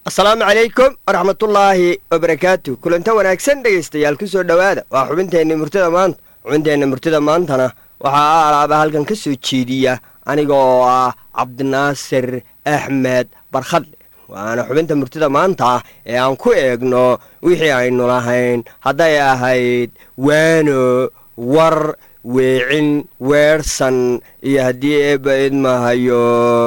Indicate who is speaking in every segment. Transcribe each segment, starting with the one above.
Speaker 1: asalaamu calaykum waraxmatullaahi wabarakaatu kulanta wanaagsan dhegaystayaal ku soo dhowaada waa xubinteenna murtida maanta xubinteenna murtida maantana waxaa alaaba halkan ka soo jeediya aniga oo ah cabdinaasir axmed barkhadle waana xubinta murtida maanta ee aan ku eegno wixii aynu lahayn hadday ahayd waano war weecin weerhsan iyo haddii eebba idmahayo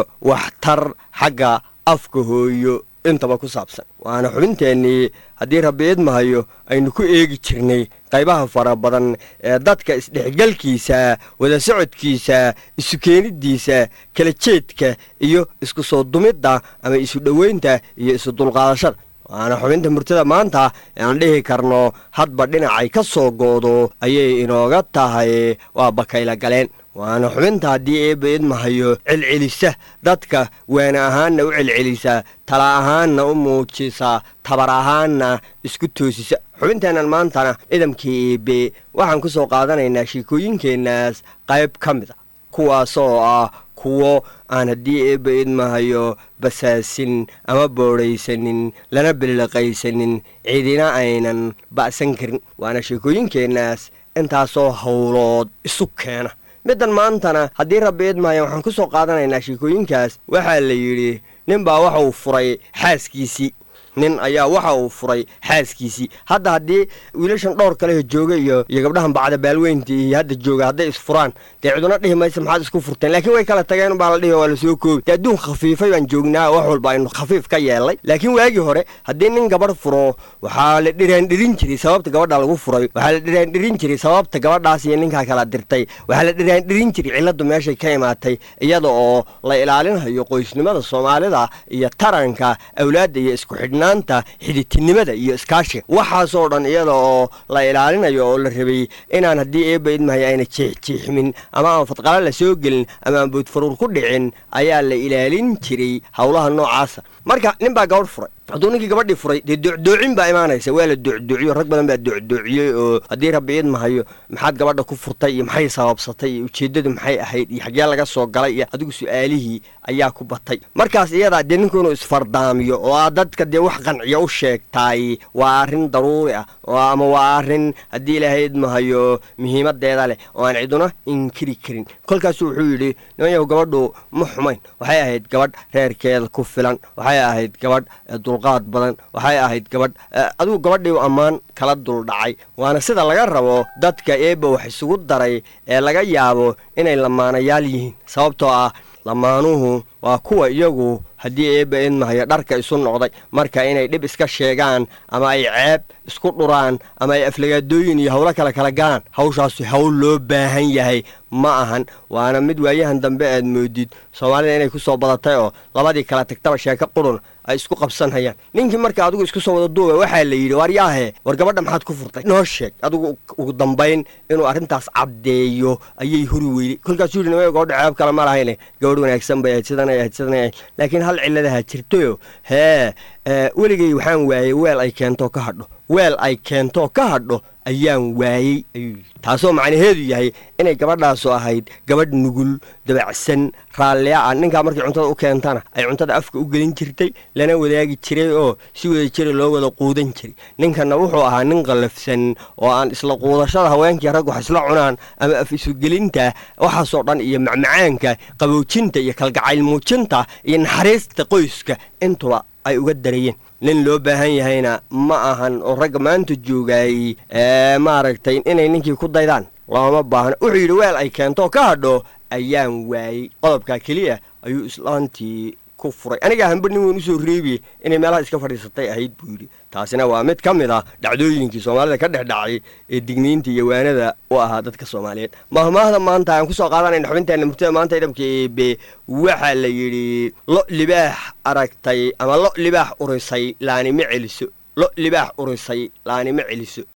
Speaker 1: waxtar xagga afka hooyo intaba ku saabsan waana xubinteennii haddii rabbi idmahayo aynu ku eegi jirnay qaybaha fara badan ee dadka isdhexgelkiisa wada socodkiisa isu keeniddiisa kala jeedka iyo isku soo dumidda ama isu dhoweynta iyo isu dulqaadashada waana xubinta murtida maanta ee aan dhihi karno hadba dhinacay ka soo goodo ayay inooga tahay waa bakayla galeen waana xubinta haddii eebba idmahayo celcelisa dadka waana ahaanna u celcelisa tala ahaanna u muujisa tabar ahaanna isku toosisa xubinteennan maantana idamkii eebe waxaan ku soo qaadanaynaa sheekooyinkeennaas qayb ka mid a kuwaasoo ah kuwo aan haddii eebba idmahayo basaasin ama boodhaysanin lana billiqaysanin cidina aynan ba'san karin waana sheekooyinkeennaas intaasoo howlood isu keena middan maantana haddii rabbi idmahaya waxaan ku soo qaadanaynaa sheekooyinkaas waxaa la yidhi nin baa waxa uu furay xaaskiisii nin ayaa waxa uu furay xaaskiisii hadda haddii wiilashan dhowr kaleho jooga iyo iyo gabdhahan bacda baalweynta iyo hadda jooga hadday isfuraan dee ciduna dhihi maysa maxaad isku furteen laakiin way kala tageen baa la dhihi waa lasoo koobi dee adduun khafiifay baan joognaa wax walba aynu khafiif ka yeelnay laakiin waagii hore haddii nin gabadh furo waxaa la dhiraandhirin jiray sababta gabadha lagu furay waxaa la dhiraandhirin jiray sababta gabadhaas iyo ninkaa kala dirtay waxaa la dhiraandhirin jiray cilladdu meeshay ka imaatay iyada oo la ilaalinayo qoysnimada soomaalida iyo taranka awlaadda iyo isku xidhna xiditinimada iyo iskaashiga waxaasoo dhan iyada oo la ilaalinayo oo la rabay inaan haddii eebba idmahay ayna jeexjeexmin ama aan fadqala la soo gelin ama aan boodfaruur ku dhicin ayaa la ilaalin jiray howlaha noocaasa marka nin baa gabadh furay hadduu ninkii gabadhii furay dee doocdoocin baa imaanaysa waa la doocdoociyo rag badan baa doocdoociyey oo haddii rabbi idmahayo maxaad gabadha ku furtay iyo maxay sababsatay iyo ujeeddadu maxay ahayd iyo xaggee laga soo galay iyo adigu su-aalihii ayaa ku batay markaas iyadaa dee ninku inuu isfardaamiyo oo aa dadka dee wax qanciya u sheegtaay waa arrin daruuri ah ama waa arrin haddii ilaahay idmahayo muhiimadeeda leh oo aan ciduna inkiri karin kolkaasu wuxuu yidhi nimanyahu gabadhu ma xumayn waxay ahayd gabadh reerkeeda ku filan waxay ahayd gabadh dulqaad badan waxay ahayd gabadh adigu gabadhii ammaan kala duldhacay waana sida laga rabo dadka eebba wax isugu daray ee laga yaabo inay lamaanayaal yihiin sababtoo ah lamaanuhu waa kuwa iyagu haddii eebba idmahayo dharka isu noqday marka inay dhib iska sheegaan ama ay ceeb isku dhuraan ama ay aflagaadooyin iyo howlo kale kala galaan hawshaasu hawl loo baahan yahay ma ahan waana mid waayahan dambe aad moodid soomaalida inay ku soo badatay oo labadii kala tagtaba sheeko qurun ay isku qabsanhayaan ninkii marka adigu isku soo wada duuba waxaa la yidhi war yaahe war gabadha maxaad ku furtay noo sheeg adigu ugu dambayn inuu arrintaas caddeeyo ayay huri weyday kolkaasuu yidhi nimaya gabadha ceeb kale ma lahayne gabadh wanaagsan bay ahayd sidanay ahayd sidanay ahayd laakiin hal cilladaha jirtayo hee weligay waxaan waayey weel ay keentoo ka hadho weel ay keentoo ka hadho ayaan waayey ayuu yidhi taasoo macnaheedu yahay inay gabadhaasu ahayd gabadh nugul dabacsan raallia ah ninkaa markay cuntada u keentana ay cuntada afka u gelin jirtay lana wadaagi jiray oo si wada jira loo wada quudan jiray ninkanna wuxuu ahaa nin qallafsan oo aan isla quudashada haweenkii rag wax isla cunaan ama af isugelinta waxaasoo dhan iyo macmacaanka qaboojinta iyo kalgacayl muujinta iyo naxariista qoyska intuba ay uga darayeen nin loo baahan yahayna ma ahan oo ragga maanta joogaayey maaragtay inay ninkii ku daydaan looma baahno wuxuu yidhi weel ay keentoo ka hadho ayaan waayey qodobkaa keliya ayuu islaantii ku furay aniga ahanba nin weyn usoo reebiye inay meelaha iska fadhiisatay ahayd buu yidhi taasina waa mid ka mid ah dhacdooyinkii soomaalida ka dhex dhacay ee digniinta iyo waanada u ahaa dadka soomaaliyeed mahmaahda maanta aan kusoo qaadanayna xubinteenna murtada maanta idamka eebe waxaa la yidhi lo libaax aragtay ama lo libaax urisay laanima celiso lo libaax urisay laanima celiso